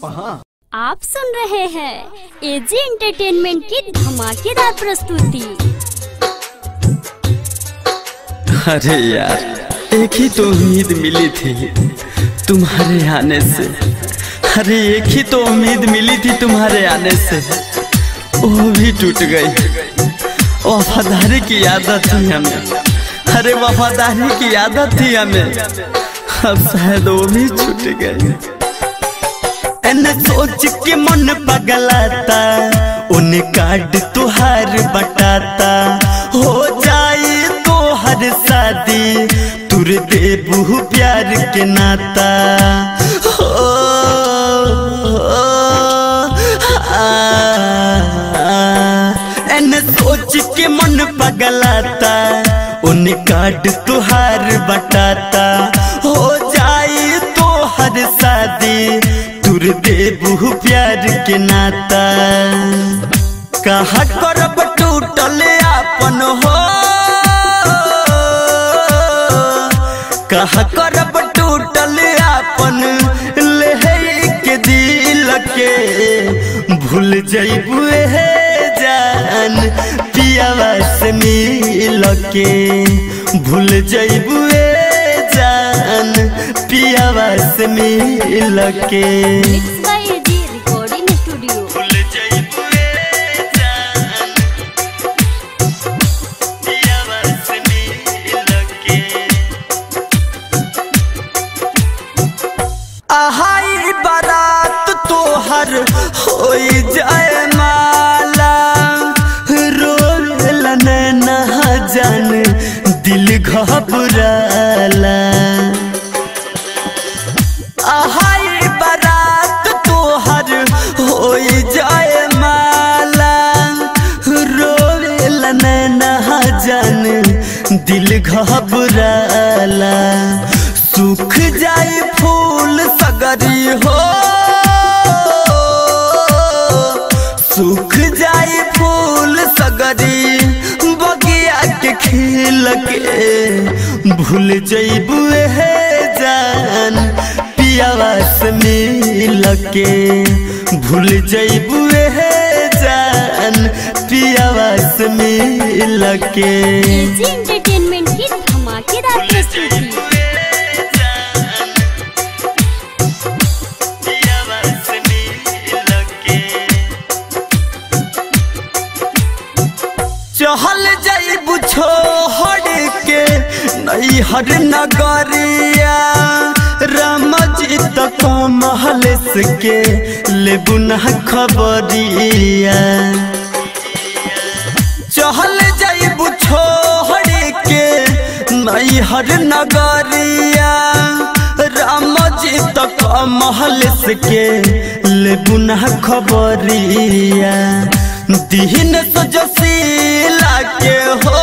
सपहा आप सुन रहे हैं एजी एंटरटेनमेंट की धमाकेदार प्रस्तुति अरे यार एक ही तो उम्मीद मिली थी तुम्हारे आने से अरे एक ही तो उम्मीद मिली थी तुम्हारे आने से वो भी टूट गई वफादारी की आदत थी हमें अरे वफादारी की आदत थी हमें अब शायद वो भी छूट गई एने सोच के मन पगलाता उन कार्ड तुहार बटाता हो जाए तो हर शादी तुर देबू प्यार के नाता हो, आ, एने सोच के मन पगलाता उन कार्ड तुहार बटाता हो जाए तो हर शादी तुर देबू प्यार के नाता कहा करब टूटल आपन हो कहा करब टूटल आपन ले के दिल के भूल जैबू हे जान पियावा से मिल के भूल जैबू जान पियावा से मिल के mix by AG recording studio भूल जैबू जान पियावा से मिल के आहाई बारात तोहर होई जाए माला रोल ना जान दिल घबराला आहाई बारात तोहर होई जाए माला रोल ना जान दिल घबराला सूख जाए फूल सगरी हो सूख जाए फूल सगरी बगिया के खिल के भूल जैबू हे जान पियावा से मिल के भूल जैबू हे जान पियावा से मिल के एजी एंटरटेनमेंट की धमाकेदार प्रस्तुति चहल जाइबू छोड़ के नई हर नगरिया रामजी तक महल के लेबू न खबरिया चहल जाइबू छोड़ के नई हर नगरिया रामजी तक महल के लेबू न खबरिया दीन सजसीला के हो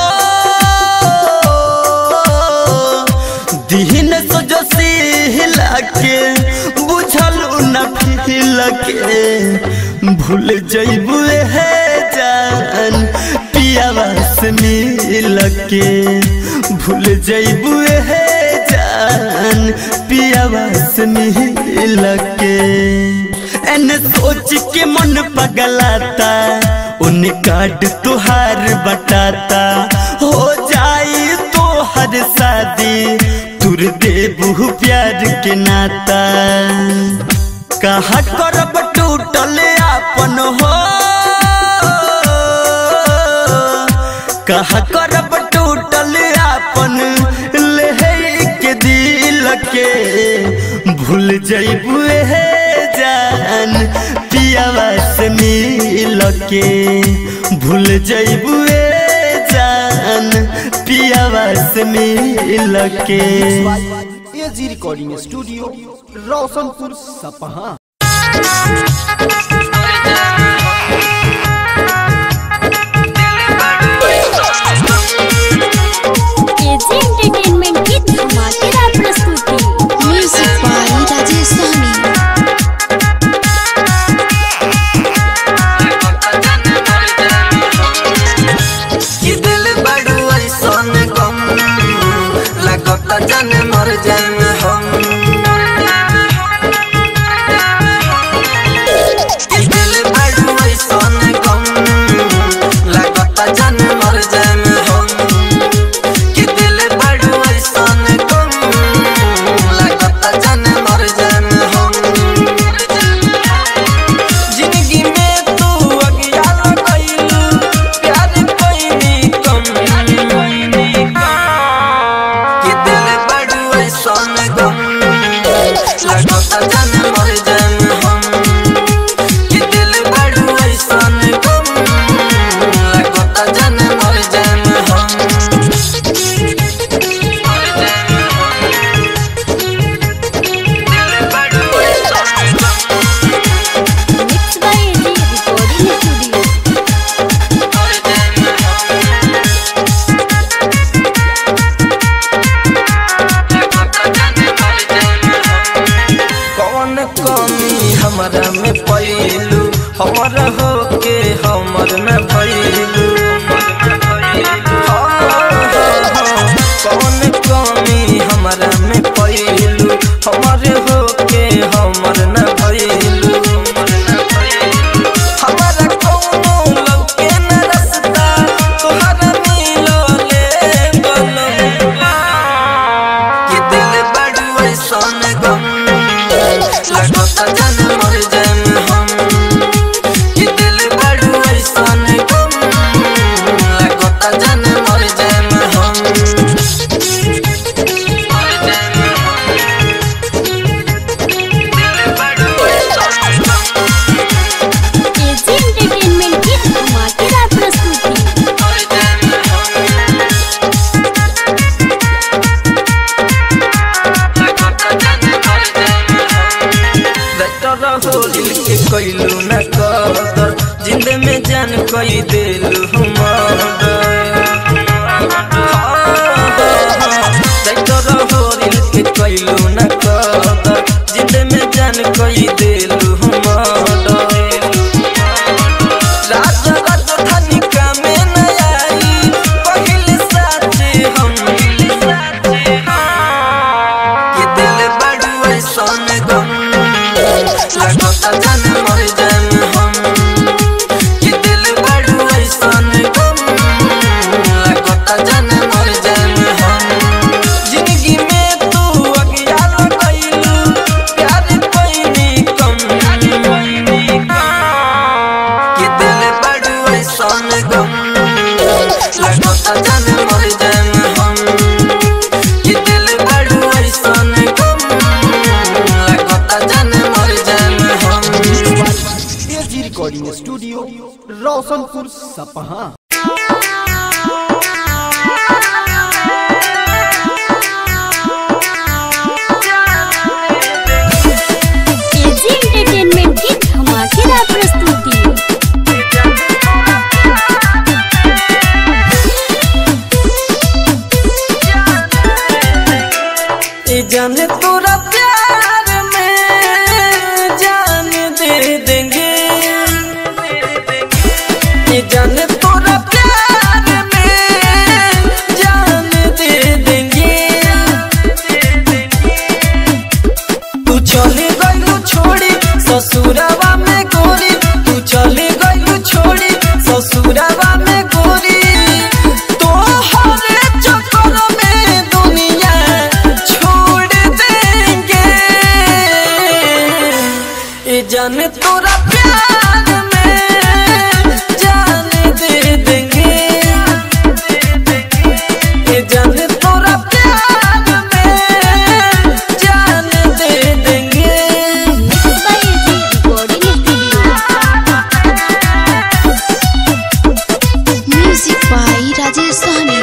दीन सजसीला के बुझल न फिल के भूल जैबू हे जान पियावा से मिल के भूल जैबू हे जान पियावा से मिल के एन सोच के मन पगलाता उन कार्ड तुहार बटाता हो जाए तो हर शादी तुर देबू प्यार के नाता कहा करब टूटल आपन हो कहा करब टूटल आपन ले के दिल के भूल जैबू हे जान पियावा से मिल के भूल जैबू जान पियावा से मिल के एजी रिकॉर्डिंग स्टूडियो रोशनपुर सपहा एजी एंटरटेनमेंट की धमाकेदार प्रस्तुति म्यूजिक बाय राजेश सहनी कि दिल बड़ू ऐसन गम लगता जन मर जाए हम में पैलू हमर हो के हमर न भैलू कौन कमी हमरा में पैलू हमर हो के हमर न भैलू हमारा कौनो लौके न रस्ता तोहरा मिलो ले बनम कि दिल बड़ू ऐसन गम लगता जन मर जाएम हम कि दिल बड़ू ऐसन गम लगता जन मर जाएम हम मर जाएम हम दिल बड़ू ऐसन गम एजी एंटरटेनमेंट की धमाकेदार प्रस्तुति मर जाएम हम के कैलू न कदर जिंद में जान कई दिलू होरिल के कैलू न कदर जिंद में जान कई दिलू राजा राजधानी का में न आई पहले साथे हम ये दिल बड़ू ऐसन गम लगता जन मर जाएम हम ये दिल बड़ू ऐसन गम लगता जन मर जाएम हम जिंदगी में तू अज्ञान कैलू प्यार पैनी कम ये दिल बड़ू ऐसन गम लगता जन मर जाएम हम ये दिल बड़ू ऐसन गम लगता जन मर जाएम हम एजी रिकॉर्डिंग स्टूडियो रोशनपुर सपहा एजी एंटरटेनमेंट की धमाकेदार प्रस्तुति ये जाने तोरा प्यार में जान दे देंगे ये जाने तोरा प्यार में जान दे देंगे तू चले गलू छोड़ी ससुरावा में गोरी तू चले गलू छोड़ी ससुरावा में गोरी तो हरे चक्कर में दुनिया छोड़ देंगे ये जाने तोरा प्यार में जान दे देंगे ये जाने तोरा प्यार में जान दे देंगे by AG recording studio music by Rajesh Sahni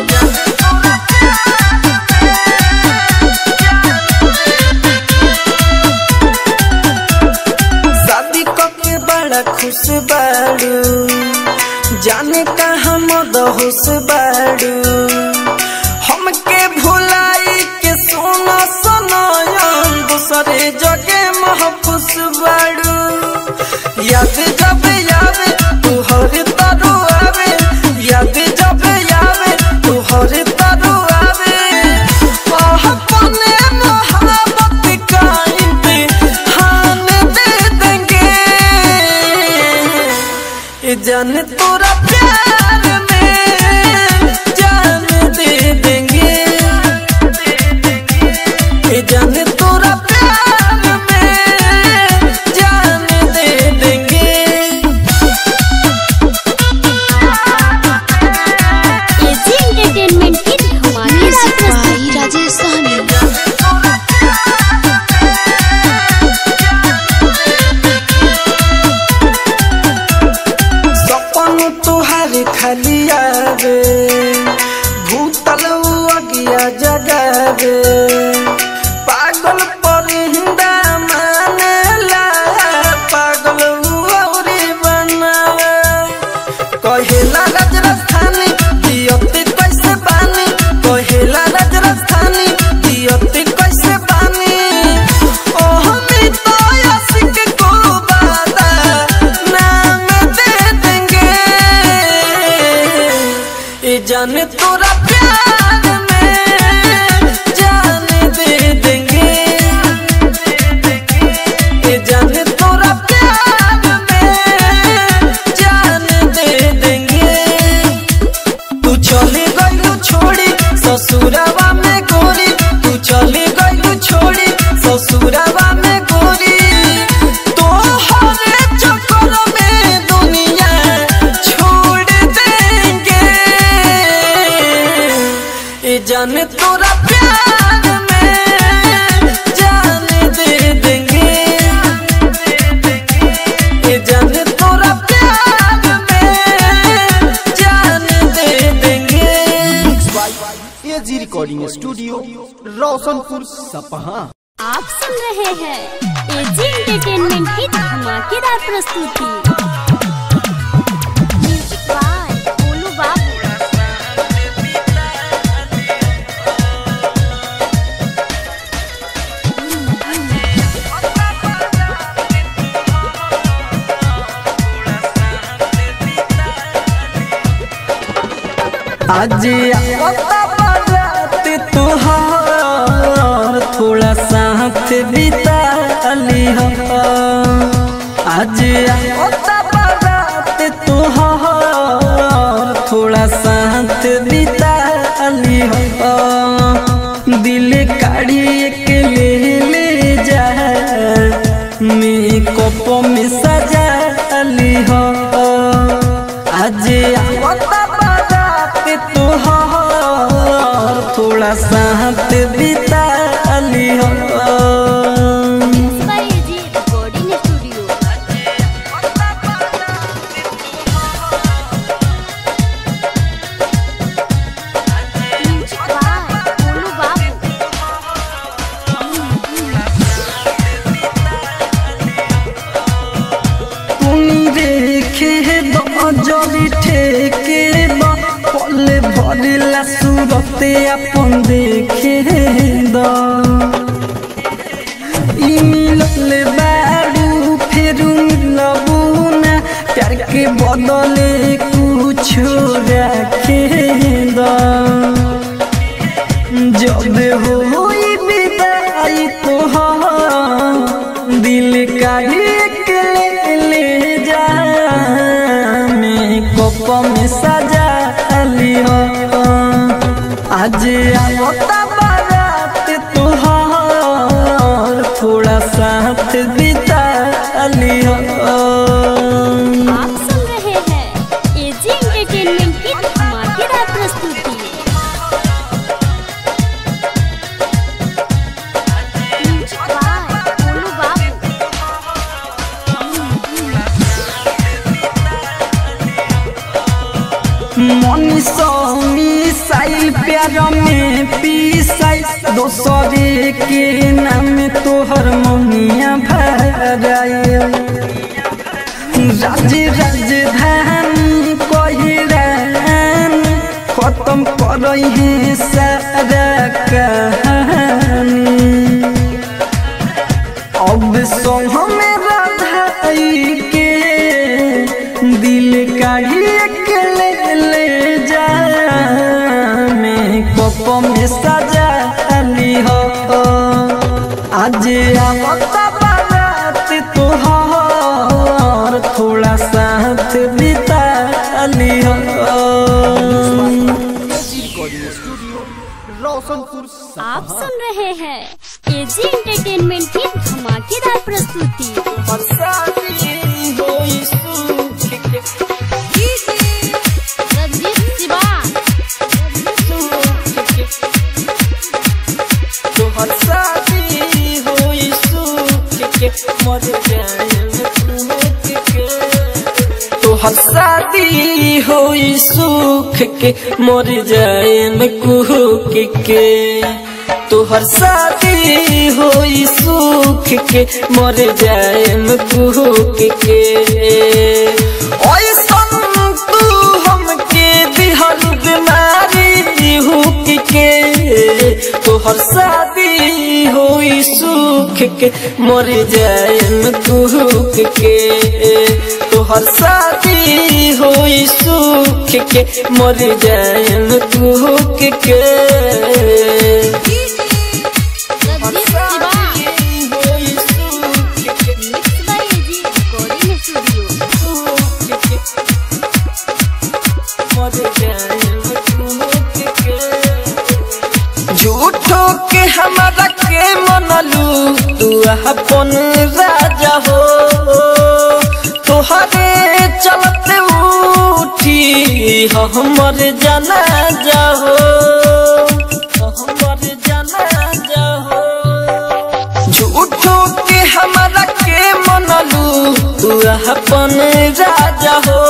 शादी के बड़ा खुश बाड़ू जाने कहाँ मद होश बाड़ू हमके भुलाई के सोना सनायन दूसरे जगे महफूस बाड़ू याद जब यावे तू हर तरु आवे याद जब यावे तू हर तरु आवे आह, अपने मोहब्बत का इम्तिहान दे देंगे ये जान तोरा प्यार में जान दे देंगे ये जान तोरा प्यार में जान दे देंगे एजी एंटरटेनमेंट की धमाकेदार म्यूजिक प्रस्तुति बाई राजेश सहनी सपन तुहार खाली आवे भूतल अगिया जगावे पागल पर हिंदा मानेला पागल औरी बनावे कहेला राज राजधानी दियती कैसे बानी कहेला राज राजधानी दियती कैसे बानी ओह मी तो आशिक को बात जाने तोरा प्यार में जान दे देंगे ये जाने तोरा प्यार में जान दे देंगे तू चली गई छोड़ी ससुरवा में गोरी तू चली गई छोड़ी ससुरवा में गोरी तो हर चक्कर में दुनिया छोड़ देंगे ये जाने तोरा प्यार में जान दे देंगे ये जाने तोरा प्यार में जान दे देंगे एजी रिकॉर्डिंग स्टूडियो रोशनपुर सपहा आप सुन रहे हैं एजी एंटरटेनमेंट की धमाकेदार प्रस्तुति म्यूजिक बाय गोलू बाबू आज आता बारात तुहार थोड़ा साथ बिता ली हो आज आता बारात तुहार थोड़ा साथ बिता ली हो दिल काढ़ी के ले ले जा मेकअप में सजा ली हो आज आवता बारात तुहार थोड़ा साथ बिता ली हो mix by AG recording studio music by Golu बाबू তুমি রেখে দজলি ঠেকে বা পলে ভরিলা সুরতে আপন দেখে দ ই মিললে বাড়ু ফেরু মিলবু না प्यार के बदले कुछ रखे द जब होई विदाई तो दिल का एक ले ले जा मैं कोप में सजा लियो आज आवता बारात तुहार थोड़ा साथ बिता लियो आप सुन रहे हैं एजी एंटरटेनमेंट की धमाकेदार प्रस्तुति म्यूजिक बाय गोलू बाबू मनीषी साइल प्यार में पीसाई दोसरे के नाम तोहर मोनिया भराए राज राजधानी कहरान खत्म कर है सारा कहानी अब संग में राधाई के दिल का एक ले ले जा मैं कप में सजा ली हो आज आवता बारात तोहार थोड़ा साथ बिता ली हो रिकॉर्डिंग स्टूडियो रोशनपुर सपहा आप सुन रहे हैं एजी एंटरटेनमेंट की धमाकेदार प्रस्तुति रंजीत सिवान तोहर शादी होई सुख के मर जाए में कुहक के तोहर शादी होई सुख के मर जाए में कुहक के ऐसन तू हमके दिहल बीमारी हुक के तोहर शादी होई सुख के मर जाए में कुहक के तोहर शादी होई सुख के मर जाएम कुहक के होई सुख के mix by AG recording studio झूठो के हमारा के मनलू तू अपन राजा हो तोहरे चलते उठी हमर जाना जाहो हमर जाना जाहो झूठो के हमारा के मनलू तू अपन राजा हो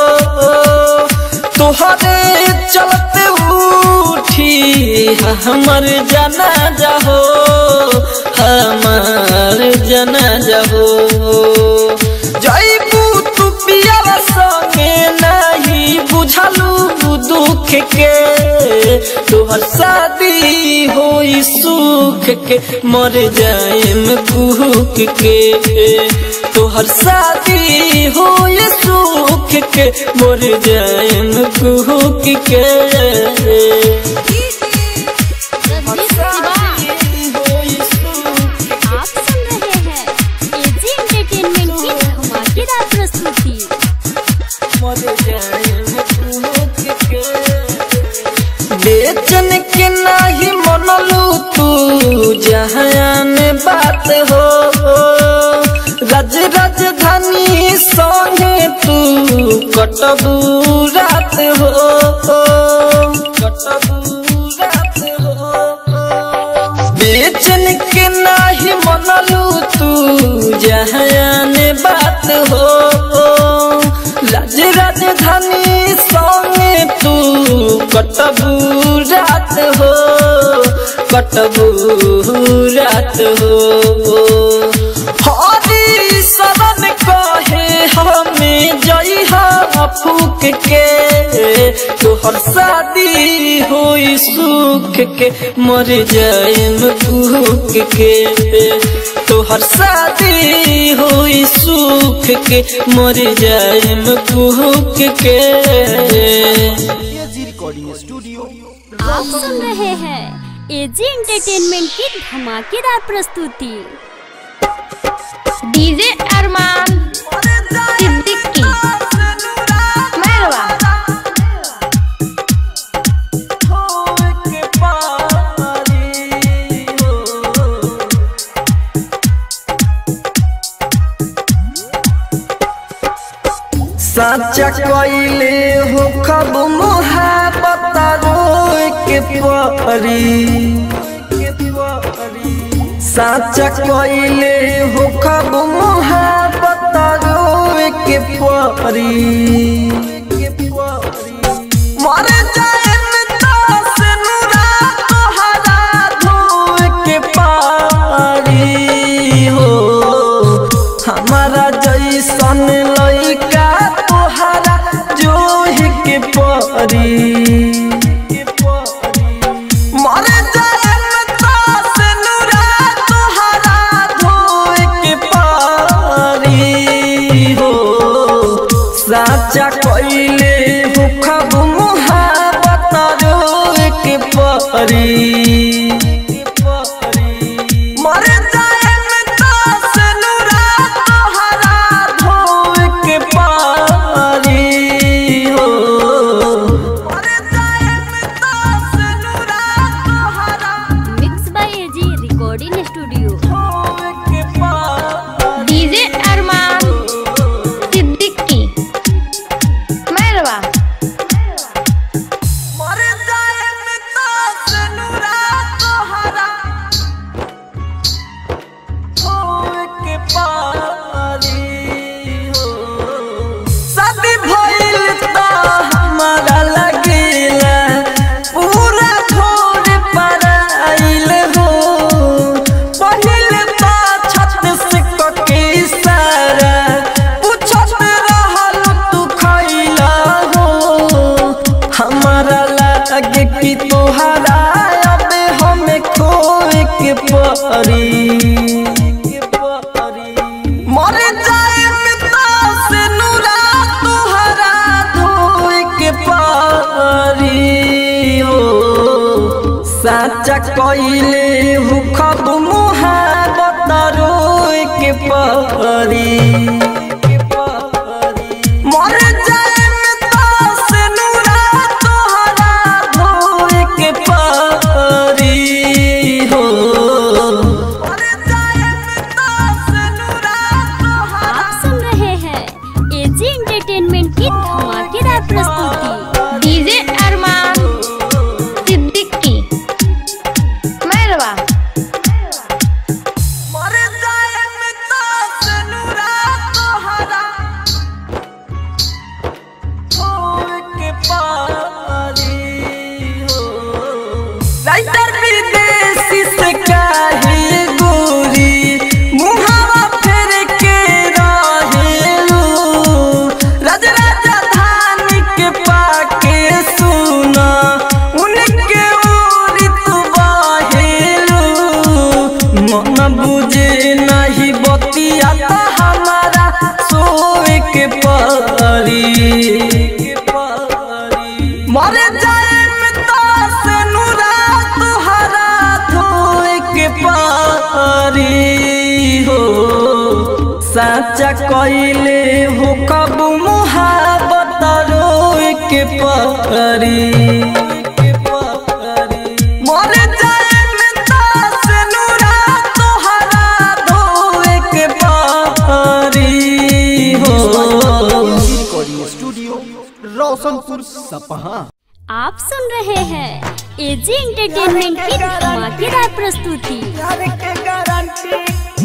तोहरे चलते उठी हमर जाना जाहो हमार जाना जाहो जैबू तू पियावा संगे नहीं बुझलू दुख के तोहर शादी होई सुख के मर जाएम कुहक के तोहर शादी होई सुख के मर जाएम कुहक के होई सुख आप सुन रहे हैं एजी एंटरटेनमेंट की धमाकेदार प्रस्तुति बेचन के नाही मनलू तू जहान बात हो राज राजधानी संगे तू कटबू रात हो कटबू रात हो बेचन के नाही मनलू तू जहान बात हो राज राजधानी संगे तू कटबू रात हो कटबू रात हो हरी शरण कहे हमें जई फूक के तोहर शादी होई सुख के मर जाएम भूख के तोहर शादी होई सुख के मर जाएम भूख के एजी रिकॉर्डिंग स्टूडियो आप सुन रहे हैं एजी एंटरटेनमेंट की धमाकेदार प्रस्तुति डीजे अरमान सिद्दीकी मैरवा साचा कइले हो खब मोहब्बत रोए के परी साचा कइले हो खब मोहब्बत रोए के परी मर जाएम दास नुरा तोहरा धोए के पारी हो हमारा जैसन लइका तोहरा जोहि के परी मर जाएम दास नुरा तोहरा धोए के पारी हो साचा कइले हो खब मुहाबत रोए के परी मर जाएम दास नुरा तोहरा धोए के पारी हो मर जाएम दास नुरा तोहरा mix by AG recording studio धोए के पारी डीजे अरमान सिद्दीकी मैरवा मर जाएम दास नुरा तोहरा होए के पारी हो शादी भइल त हमारा लगेला पूरा घर पर आइल हो पहिल त छत से कके सारा पूछत रहल तू खइला हो हमारा लागे कि तोहरा अब हमें खोए के परी मर जाए दास नुरा साचा कइले हुखब मुहाबत रोए के परी मर जाए में तास नूरा तोहरा धोए के परी हो मर जाए में तास नूरा आप सुन रहे हैं एजी एंटरटेनमेंट की धमाकेदार प्रस्तुति डीजे अरमान सिद्दीकी मैरवा मर जाए में तास नूरा तोहरा होए के पारी हो राइटर विदेशी से काहे गोरी मुहावा फेर के रहेलू राज राजधानी के पाके सुना उनके ओरी तू बाहेलू मन बुझे नहीं बतिया तो हमारा सोए के परी मर जाए में तास नूरा तुहरा धोए के पारी हो साचा कइले हो कब मुहाबत रोए के परी मर जाए में तास नूरा तुहरा धोए के पारी हो एजी रिकॉर्डिंग स्टूडियो रोशनपुर सपहा आप सुन रहे हैं एजी एंटरटेनमेंट की धमाकेदार प्रस्तुति प्यार के गारंटी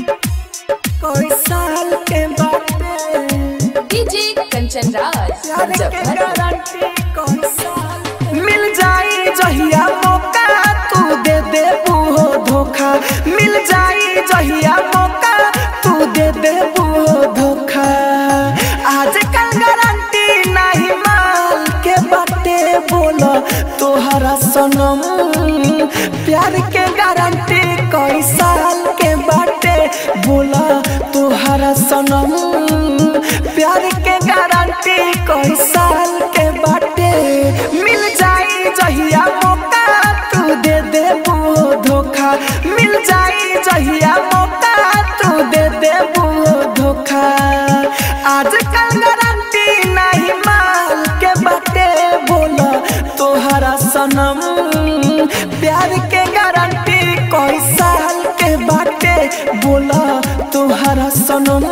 कोई साल के बाटे डीजे कंचन राज प्यार के मुजफ्फरपुर गारंटी कोई साल मिल जाई जहिया मौका तू दे दे वो धोखा मिल जाई जहिया मौका तू दे दे वो धोखा आज कल गारंटी नहीं माल के बाटे बोलो तोहरा सनम प्यार के गारंटी कई साल के बाटे बोला तोहरा सनम प्यार के गारंटी कई साल के बाटे मिल जाई जहिया मौका तू दे दे वो धोखा मिल जाई जहिया मौका तू दे दे वो धोखा आजकल गारंटी नहीं माल के बाटे बोला तोहरा सनम प्यार के गारंटी कोई साल के बाटे बोला तोहरा सनम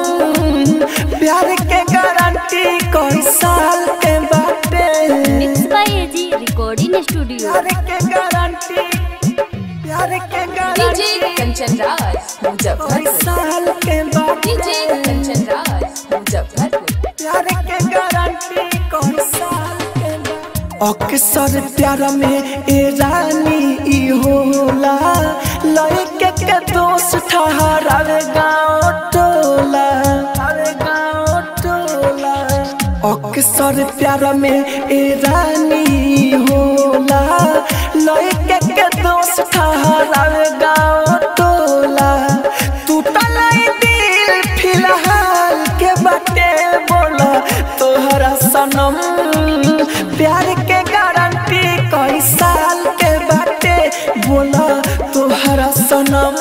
प्यार के गारंटी कोई साल के बाटे mix by AG recording studio प्यार के गारंटी प्यार के डीजे गारंटी कंचन राज कोई मुजफ्फरपुर साल के बाटे डीजे कंचन राज मुजफ्फरपुर प्यार के गारंटी कौन साल के बा? अक्सर प्यार में ए रानी ई होला लड़के के दोस्त ठहरावे गाँव टोला अरे गाँव टोला अक्सर प्यार में ए रानी होला लड़के के दोस्त ठहरावे गाँव टोला टूटल ई दिल फिलहाल के बाटे बोला तोहरा सनम प्यार के गारंटी कई साल के बाटे बोला तोहरा सनम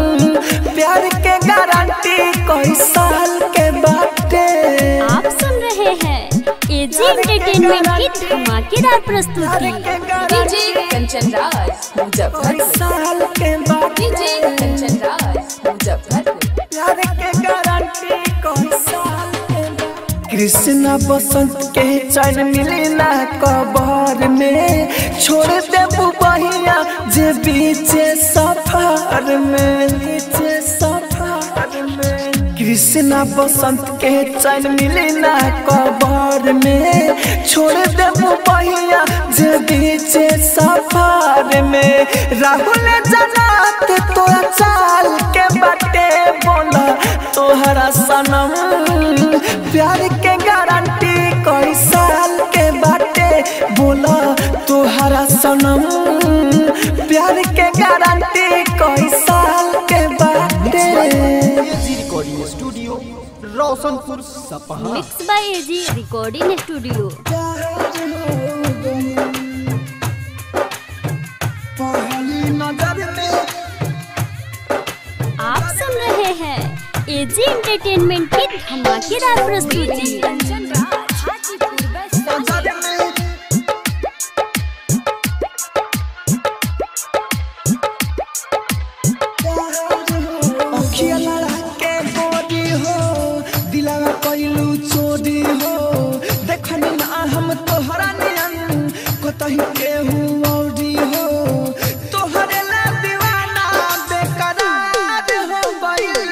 प्यार के गारंटी कई साल के बाटे आप सुन रहे हैं एजी एंटरटेनमेंट की धमाकेदार प्रस्तुति डीजे कंचन राज कई मुजफ्फरपुर साल के बाटे डीजे कंचन राज मुजफ्फरपुर प्यार के गारंटी कौन साल के बा? कृष्णा बसंत के चैन मिली ना कबर में छोड़ दे बहिया जे बीचे सफर में बीचे सफर में कृष्णा बसंत के चैन मिली ना कबर में छोड़ दे बहिया जे बीचे सफर में राहुल जनात तोरा चाल के बाटे बोला तोहरा सनम प्यार के गारंटी कई साल के बाटे बोला तोहरा सनम प्यार के गारंटी कई साल के बाटे एजी रिकॉर्डिंग स्टूडियो रोशनपुर सपहा mix by AG recording studio पहली एंटरटेनमेंट की धमाकेदार प्रस्तुति कंचन राज हाजीपुर वैशाली अखिया लड़ा के बोरी हो दिलावा कइलू चोरी हो देखनी ना हम तोहरा नियन कतही केहू औरी हो तोहरे ला दीवाना बेकरार हो गइल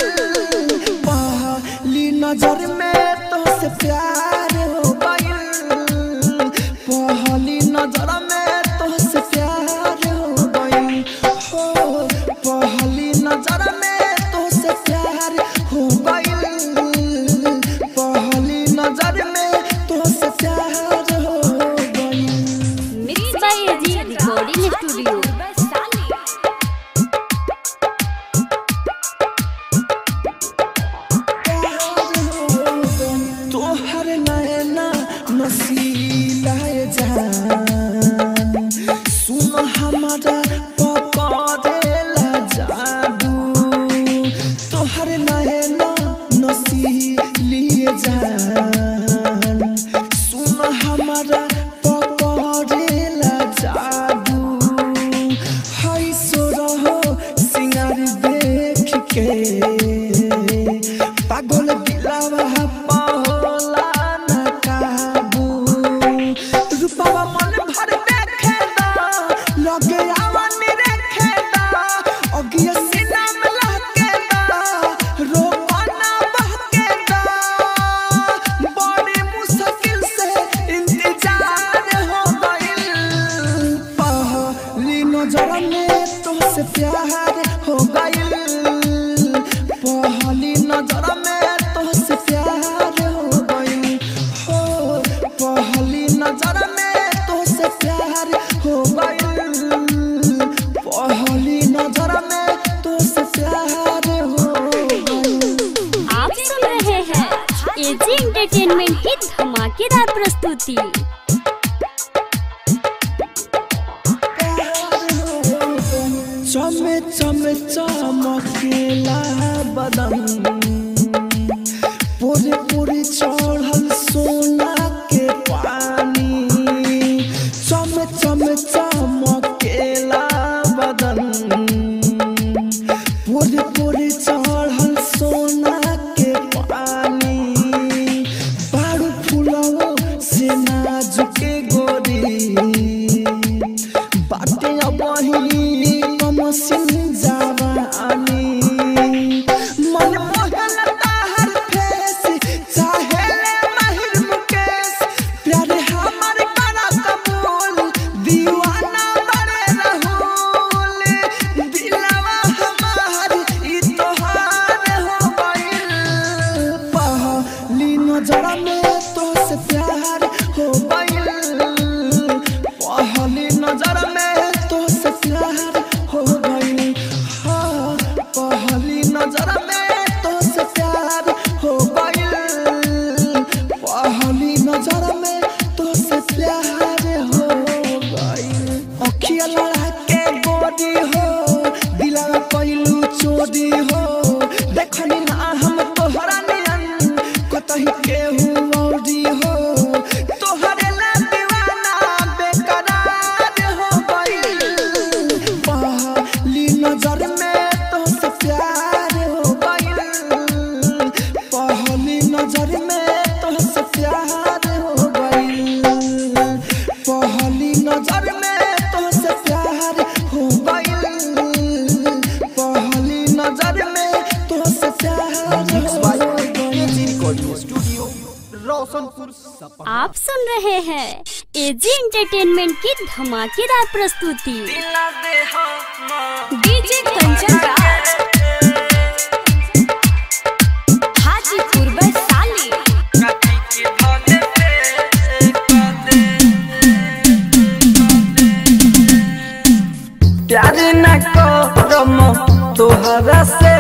पहली नजर में तोहसे प्यार हो गइल पहली नजर में तोहसे प्यार हो गइल हो पहली नजर में तोहसे प्यार हो गइल पहली नजर में तोहसे प्यार हो गइल mix by AG recording studio Vaishali तोहर नैना नसीला जान सुन हमारा पकड़ेला जादू तोहर नैना नसीली जान सुन हमारा पकड़ेला जादू हाय सो रहो सिंगार देख के पागल दिलावा पाहोला न काबू रूपावा मन भर देखे दा लगे आवन रेखे दा अगिया सीना में लहके दा रोपना बहके दा बड़ी मुश्किल से इंतजार हो गइल पहली नजर में तुमसे प्यार हो गइल पहली नजर में तुमसे प्यार हो गइल हो पहली नजर में तुमसे प्यार हो गइल पहली नजर में तुमसे प्यार हो गइल आप सुन रहे हैं एजी एंटरटेनमेंट की धमाकेदार प्रस्तुति चमे चमे चमकेला बदन पूरे पूरे चढ़ल सोना के पानी चमे चमे चमकेला बदन पूरे पूरे चढ़ल सोना के पानी बारू फुलवो से नाजुके गोरी बाटे अबही कमसिन जावानी मन मोहन ताहर फेस चाहे ले माहिर मुकेश प्यारे हमर करा कबूल दीवाना बड़े रहूल दिलवा हमार ई तोहार हो गइल पहली नजर में तोहसे प्यार हो गइल पहली नजर में तोहसे प्यार हो गइल हाँ पहली नजर में तोहसे प्यार हो गइल पहली नजर में तोहसे प्यार हो गइल अखिया लड़ा के गोरी हो दिलवा कइलू चोरी हो देखनी ना हम तोहरा नियन कतही केहू औरी हो तोहरे ला दीवाना बेकरार हो गइल पहली नजर में तोहसे प्यार हो गइल पहली नजर में तोहसे प्यार हो गइल पहली नजर में तोहसे प्यार हो गइल पहली नजर में तोहसे प्यार मिक्स हो बाय गइल एजी रिकॉर्डिंग स्टूडियो रोशनपुर सपहा आप सुन रहे हैं एजी एंटरटेनमेंट की धमाकेदार प्रस्तुति डीजे कंचन राज हाजीपुर वैशाली प्यार न करम तोहरा से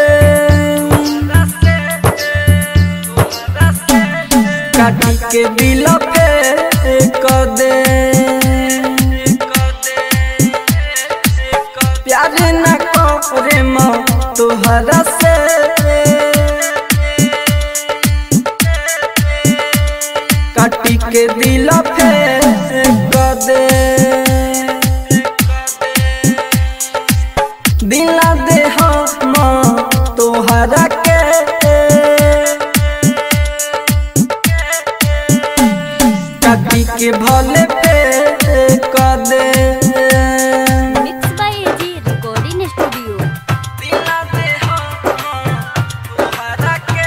काटी के दिल पे कर दे प्यार न करे म तोहरा से काटी के दिल फेंक दे दिला दे हम तोहरा के काटी के भले फेंक दे mix by AG recording studio दिला दे हम तोहरा के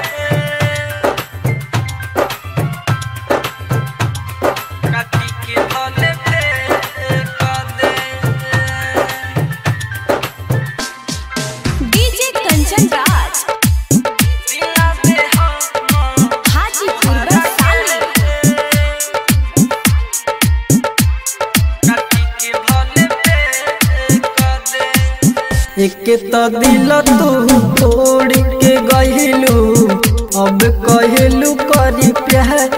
काटी के भले फेंक दे डीजे कंचन राज दिला दे हम हाजीपुर वैशाली एक तो दिल तू तोड़ के गहिलू अब कहलू करी प्यार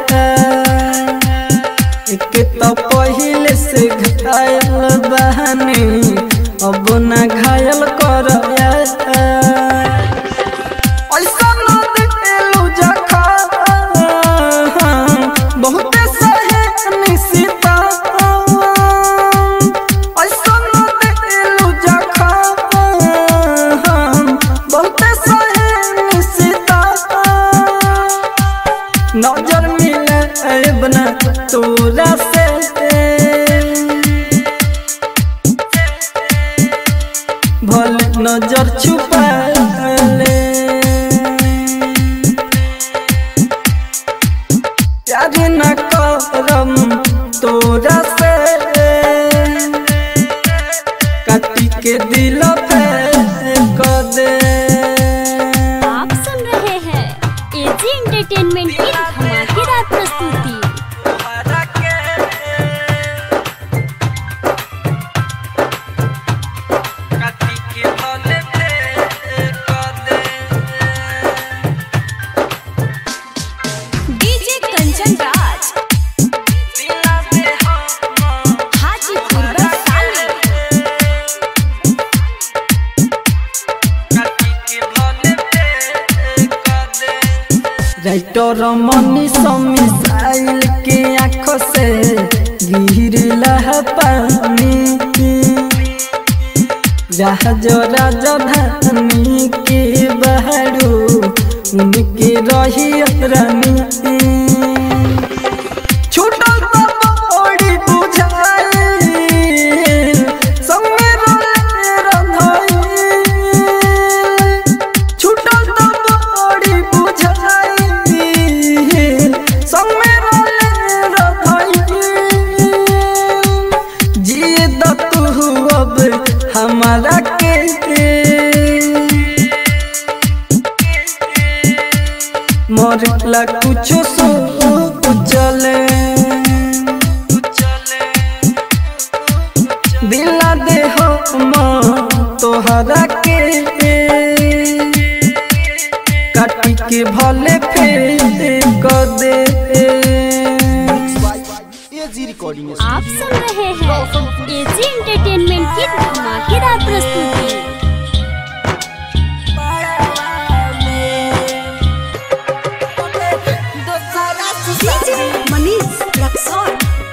एक तो पहले से घायल बहनी अब ना घायल कर ऐसा न दिलू जखा बहुते सहे निशिता ऐसा न दिलू जखा बहुते सहे निशिता नजर मिले बना तोरा से भल नजर छुपा ले प्यार न करम तोरा से काटी के दिल फेंक दे आप सुन रहे हैं एजी एंटरटेनमेंट की धमाकेदार प्रस्तुति काटी के भले फेंक दे DJ Kanchan Raj Hajipur Vaishali writer Mani missile के आँखों से गिरला है पानी जहाज राजधानी के बहरू उनके रही रानी छूटल तो बड़ी बुझाई संगे रोले रंधाई छूटल तो बड़ी बुझाई संगे रोले रंधाई जिए द तू अब हमारा के मरला कुछो सो चले दिला दे हम तोहरा के काटी के भले फेंक दे एजी रिकॉर्डिंग आप सुन रहे हैं एजी एंटरटेनमेंट की धमाकेदार प्रस्तुति डीजे मनीष रक्सौल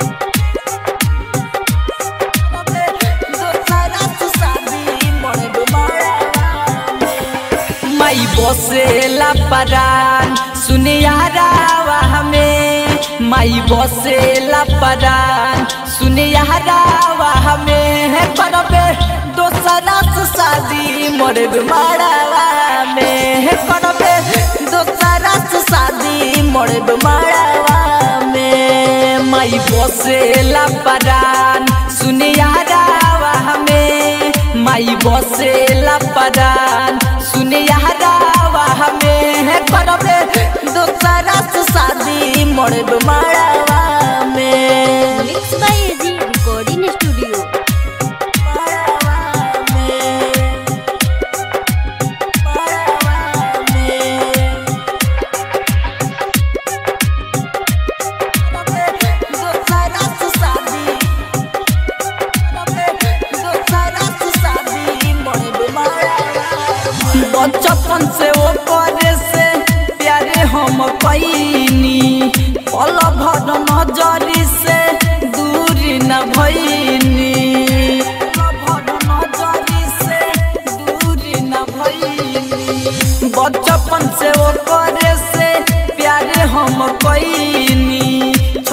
माई बसेला परान सुने यारावा हमें माई बसेला परान सुने यारावा हमें है करबे दोसरा से शादी मोरे मारावा में है करबे दोसरा से शादी मोरे मारावा में माई बसेला परान सुने यारावा हमें माई बसेला परान सुने यारावा हमें है करबे दोसरा से शादी मोरे मारावा में mix by AG recording studio बचपन से वो करे से प्यारे हम कैनी पल भर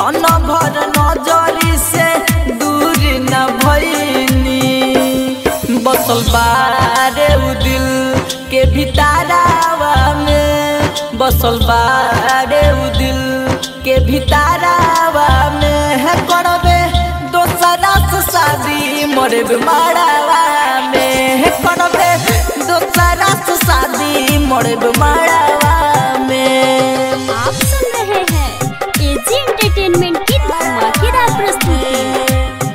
क्षण भर नजरी से दूर न भइनी बसल बारे उ दिल के भितारावा में बसल बारे उ दिल के भितारावा में है करबे दोसरा से शादी मोरे मारावा में है करबे दोसरा से शादी मोरे मारावा में आप सुन रहे हैं एजी एंटरटेनमेंट की धमाकेदार प्रस्तुति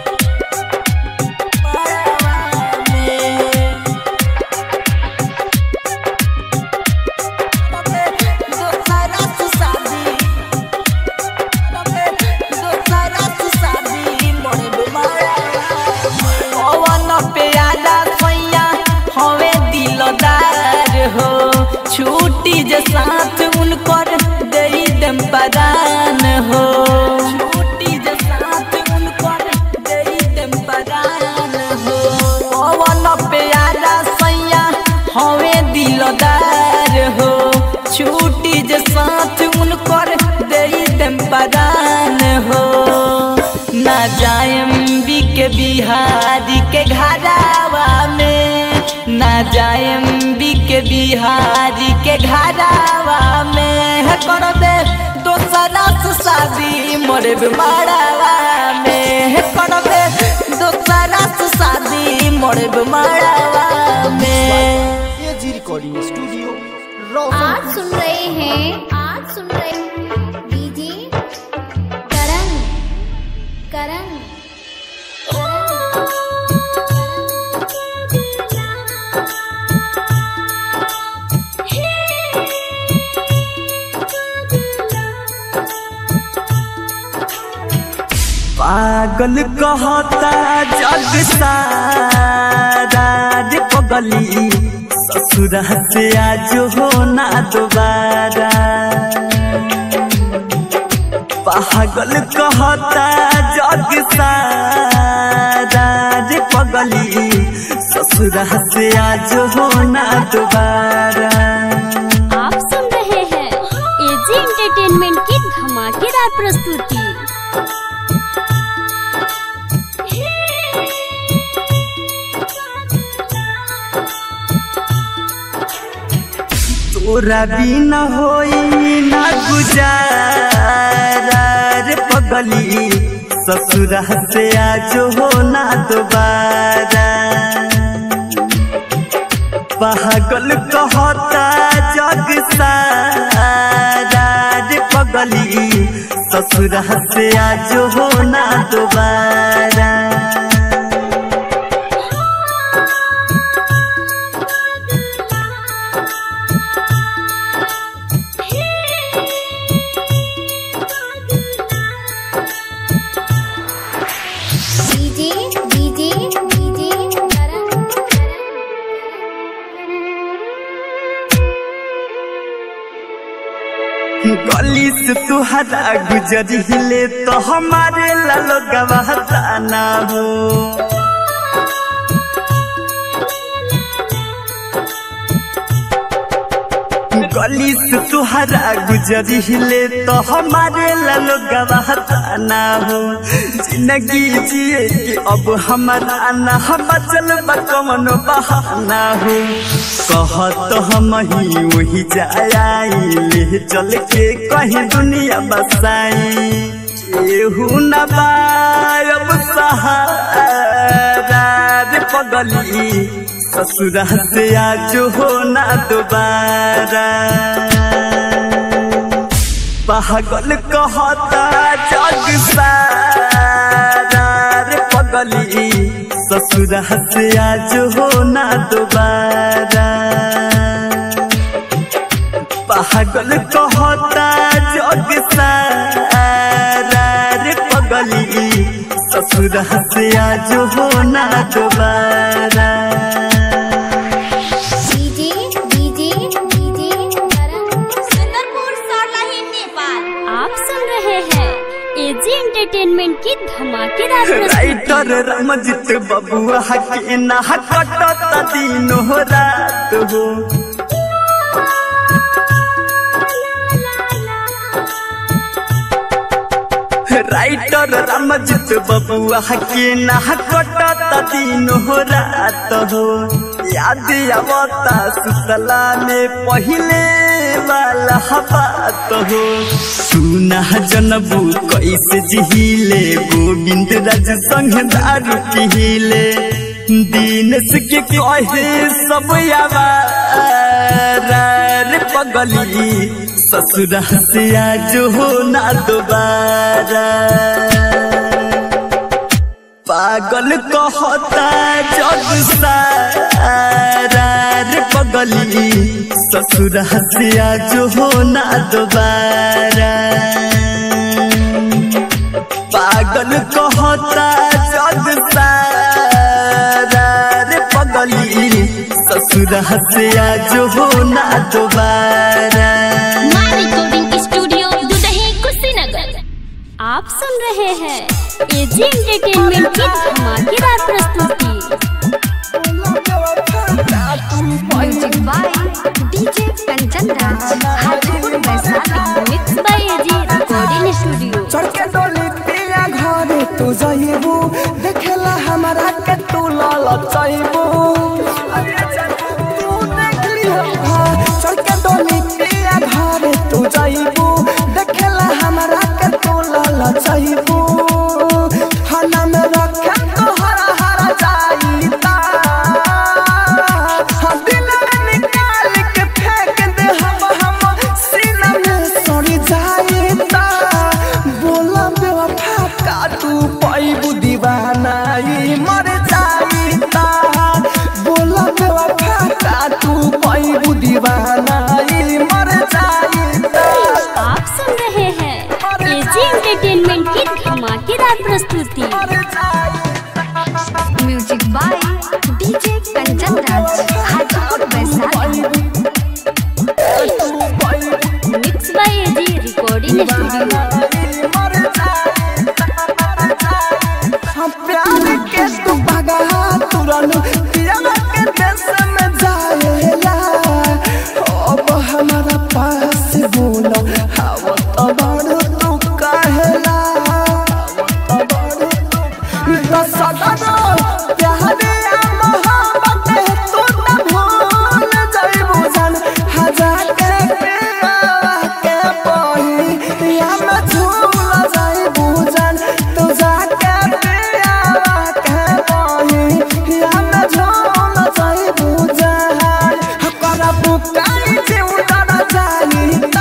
छुट्टी जे साथ उनकर दे दम पदान हो छुट्टी जे साथ उनकर दे दम पदान हो पवन प्यारा सैया हवे दिलदार हो छुट्टी जे साथ उनकर दे दम पदान हो ना जायम बी के बिहारी के घरावा में ना जायम बी के बिहारी के घरावा में है कर दे दोसरा से शादी मोरे मारावा में है कर दे दोसरा से शादी मोरे मारावा में ये जी रिकॉर्डिंग स्टूडियो आज रोशन सुन रहे हैं आज सुन रहे हैं डीजे करण करण पागल कहता जग सारा रे पगली ससुर से आज हो ना दोबारा पागल कहता जग सारा रे पगली ससुर से आज हो ना दोबारा आप सुन रहे हैं एजी एंटरटेनमेंट की धमाकेदार प्रस्तुति तोरा बिना होई ना गुजारा रे पगली ससुर से आज हो ना दोबारा पागल कहता जग सारा रे पगली ससुर से आज हो ना दोबारा डीजे डीजे डीजे करण गली से तुहरा गुजरिले तो हमारे लालो गवाहता ना हो गली से तुहरा गुजरिले तो हमारे लालो गवाहता ना हो जिंदगी जिए कि अब हमारा ना हम चल कमन बहाना हो कहत हम ही वही जाई ले चल के कहीं दुनिया बसाई केहू न बायब सहारा रे पगली ससुरा से आज हो ना दोबारा पागल कहता जग सारा रे पगली ससुरा से आज हो ना दोबारा पागल कहता जग सारा रे पगली ससुरा से आज हो ना दोबारा DJ DJ DJ Karan Sundarpur Sarlahi Nepal आप सुन रहे हैं एजी एंटरटेनमेंट की धमाकेदार प्रस्तुति राइटर रमजित बबुआ के ना कटत दिन हो रात हो राइटर रामजित बबुआ के ना कटत दिन हो रात हो याद आवता सुतला में पहिले वाला बात हो सुना जनबू कैसे जिहिले गोविंद राज संग दारू पिहिले दीनस के कहे सब आवार पगली ससुरा से आज हो ना दोबारा पागल कहता जग सारा रे पगली ससुरा से आज हो ना दोबारा पागल कहता जग सारा रे पगली ससुरा से आज हो ना दोबारा माँ रिकॉर्डिंग स्टूडियो दुदही कुशीनगर आप सुन रहे हैं एजी एंटरटेनमेंट की धमाकेदार प्रस्तुति music by DJ Kanchan Raj Hajipur Vaishali mix by AG recording studio चढ़ के डोली पिया घरे तू जइबू देखेला हमारा के तू लाल चाइबू तू देख लिहा चढ़ के डोली पिया घरे तू जइबू देखेला हमारा के तू लाल चाइबू हना में रखे तो हरा हरा जाईता हाँ दिल में निकाल के फेंक दे हम हम सीना में सड़ी जाईता बोला बेवफा का तू पैबू दीवाना ई मर जाईता बोला बेवफा का तू पैबू दीवाना ई मर जाईता आप सुन रहे हैं एजी एंटरटेनमेंट की धमाकेदार प्रस्तुति मर जाईता music by DJ Kanchan Raj Hajipur Vaishali mix by AG recording studio हम प्यार के तू भगा तुरन पिया के देश में जाएला अब हमारा पास बोलो हवा तो बड़ तू कहेला दस सदन प्यार या मोहब्बत तू न भूल जाइबू जान हजार के पिया के पही या मैं झूल जाइबू जान तू जाके पिया के पही या मैं झूल जाइबू जान हकरा बुकाई जीवन जाईता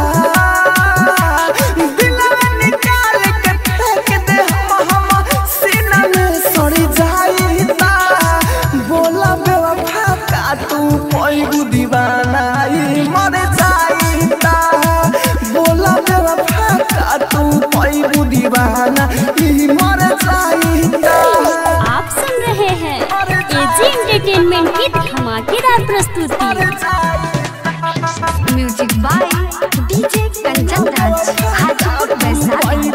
दिल में निकाल के फेंक दे हम हम सीना में सड़ी जाईता बोला बेवफा का तू पैगु दीवाना ई मर जाईता बोला बेवफा का तू पैगु दीवाना ई मर जाईता आप सुन रहे हैं एजी एंटरटेनमेंट की धमाकेदार प्रस्तुति music by DJ Kanchan Raj Hajipur Vaishali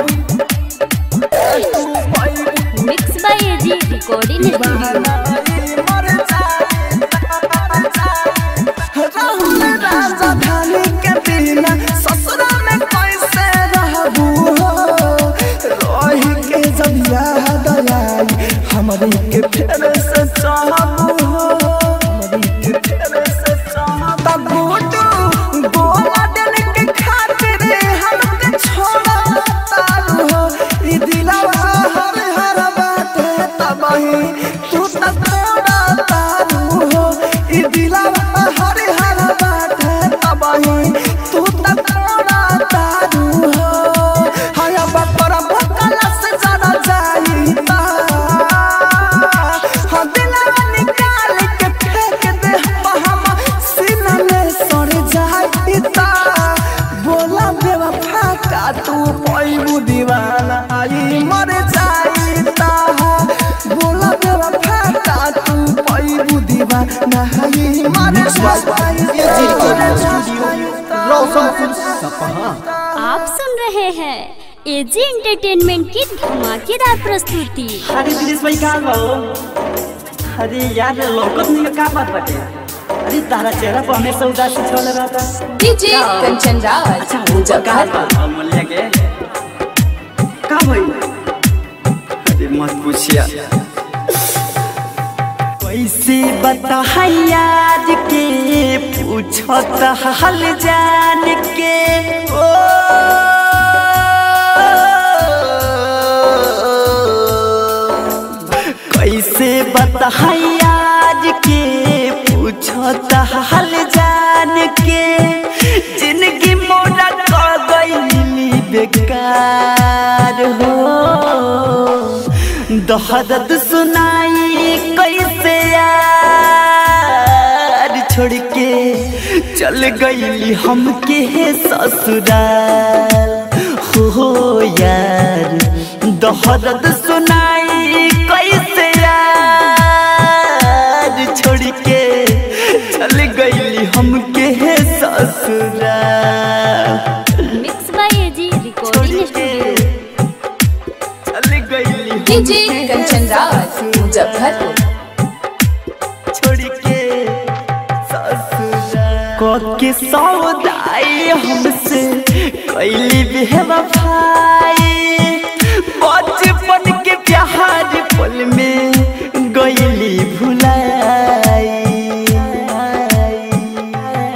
mix by AG recording studio Rahul राजधानी के बिना ससुरा में कैसे रहबू हो रही के जब याद आई हमारी के फेर से चाहबू हो हमारी के फेर से चाहबू तब बूटू बोला दिल के खातिर हमके छोड़ा तारू हो ई दिलवा हर हर बात तबही तू त छोड़ा तारू हो ई दिलवा हर हर बात तबही तू त छोड़ा तारू हो हाय बकर बकल से जरा जाईता हाँ दिलवा निकाल के फेंक दे हम हम सीना में सड़ जाईता बोला बेवफा का तू पैबू दीवाना आई मर जाईता बोला बेवफा का तू पैबू दीवाना आई मर जाईता रोशनपुर सपहा आप सुन रहे हैं एजी एंटरटेनमेंट की धमाकेदार प्रस्तुति अरे दिनेश भाई कहाँ बा हो? अरे यार लौकत नहीं का बात बाटे अरे तारा चेहरा पर हमेशा उदासी छल रहता डीजे कंचन राज अच्छा वो कहाँ बा अमूल्य के का का भाई अरे मत पूछिया कैसे बता याद के पूछत हाल जान के ओ कैसे बता याद के पूछत हाल जान के जिंदगी मोरा कर गई बेकार हो दहदत सुनाई कैसे यार छोड़ के चल गई हमके ससुराल हो यार दहदत सुनाई कैसे यार छोड़ के चल गई हमके ससुराल mix by AG recording studio चल गई डीजे कंचन राज मुजफ्फरपुर छोड़ के ससुराल के सौदाई हमसे कैली बेवफाई बचपन के प्यार पल में गईली भुलाई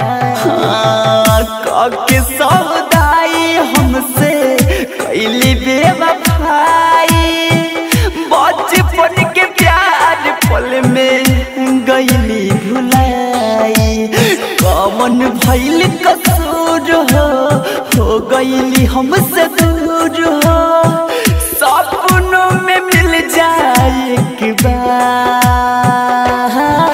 हाँ, के सौदाई हमसे कैली बेवफाई बचपन के प्यार पल में गईली भुलाई कमन भैल कसूर हो हो गईली हमसे दूर हो सपनों में मिल जाए एक बार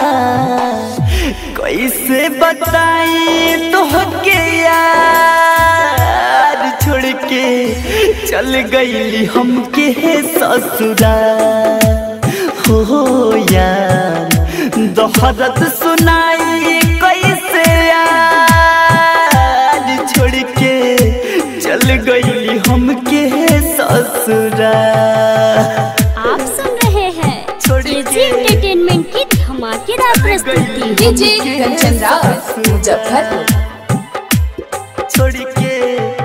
कैसे बताई तोहके यार छोड़ के चल गईली हमके ससुराल हो यार दोहरत सुनाई कैसे यार छोड़ के चल गईली हमके ससुराल आप सुन रहे हैं एजी एंटरटेनमेंट की धमाकेदार प्रस्तुति डीजे कंचन राज मुजफ्फरपुर छोड़ के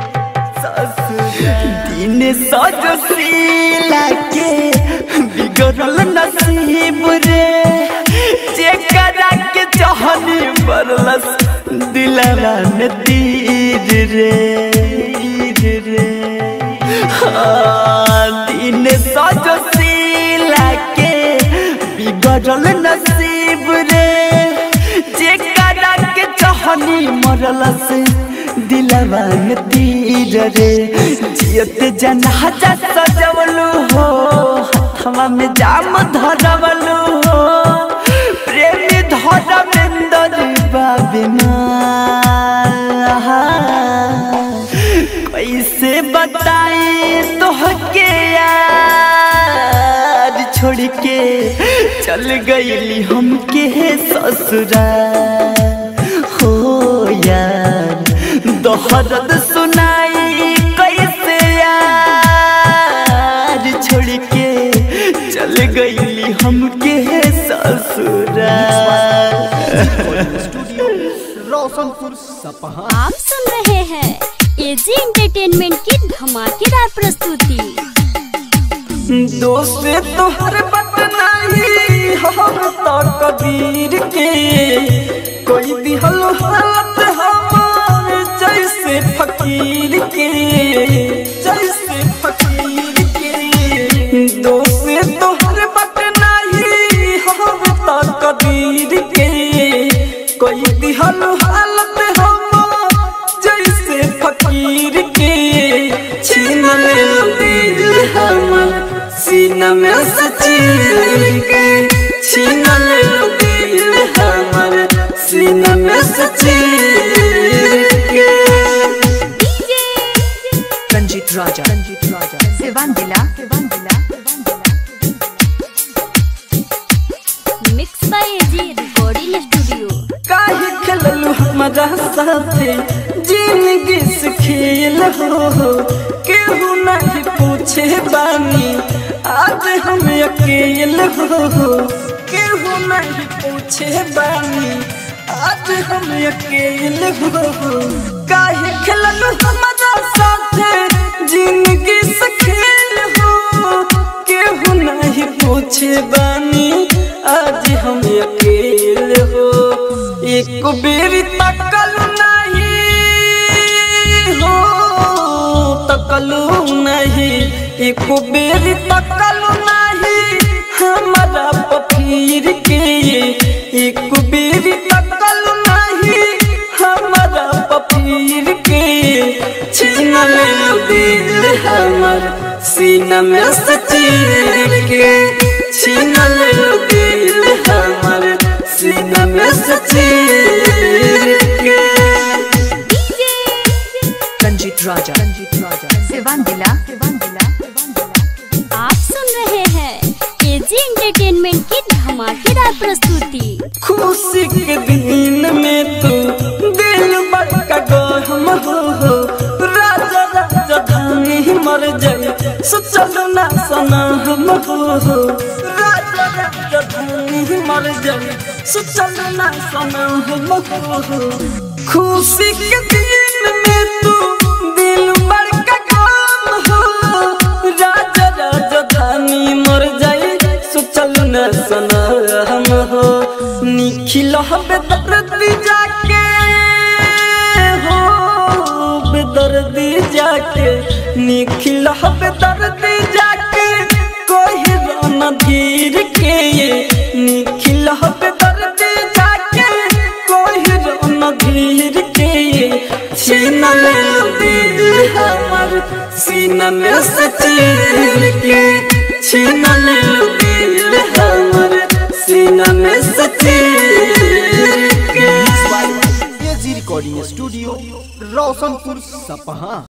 दिन सजो सीला के बिगड़ल नसीब रे जेकरा के चाहनी बरलस दिलवा में तीर रे तीर रे हाँ, दिन सजो सीला के बिगड़ल नसीब रे जेकरा के चाहनी मरलस दिलवा में तीर रे जियत जनाजा सजवलू हो हथवा में जाम धरवलू हो प्रेमी धरमेंदर बाबिना कैसे बताई तोहके यार छोड़ के चल गईली हमके ससुराल हो यार दोहरद सुनाई कैसे यार छोड़ के चल गईली हमके ससुराल स्टूडियो रोशनपुर सपहा आप सुन रहे हैं एजी एंटरटेनमेंट की धमाकेदार प्रस्तुति दोस्त तोहर बट नहीं हम तो कबीर के कोई दिहल हालत हमार जैसे फकीर के जैसे फकीर के दोस्त तोहर बट नहीं हम तो कबीर के कोई दिहल हालत हमार जैसे फकीर के छीन ले दिल हमर सीना में सचीर के छीन ले दिल हमर सीना में सचीर के रंजीत राजा रंजीत राजा सिवान जिला सिवान जिला mix by AG recording studio काहे खेललू हमारा साथे जिंदगी से खेल हो केहू नहीं पूछे बानी आज हम अकेल हो केहू नहीं पूछे बानी आज हम अकेल हो काहे खेललू हमारा साथे जिंदगी से खेल एको बेरी तकल नाही हमारा पफीर के एको बेरी तकल नाही हमारा पफीर के छीन ले दिल हमर सीना में से चीर के छीन ले दिल हमर सीना में से चीर के रंजीत राजा रंजीत राजा सिवान दिला सिवान दिला आप सुन रहे हैं एजी एंटरटेनमेंट की धमाकेदार प्रस्तुति खुशी के दिन में तू दिल बड़का गहम हो हो राजा राजा धानी मर जाए सोचल ना सना हम हो हो राजा राजा धानी मर जाए सोचल ना सना हम हो हो खुशी के दिन में तू दिल बड़का गम हो राजा राजा धानी मर जाए सोचल न सना हम हो निखिल बेदर्दी जाके हो बेदर्दी जाके निखिल बेदर्दी जाके कोई रोना धीर के निखिल बेदर्दी जाके कोई रोना धीर के छीन ले दिल हमर सीना में से चीर के छीन ले दिल हमर सीना में से चीर के एजी रिकॉर्डिंग स्टूडियो रोशनपुर सपहा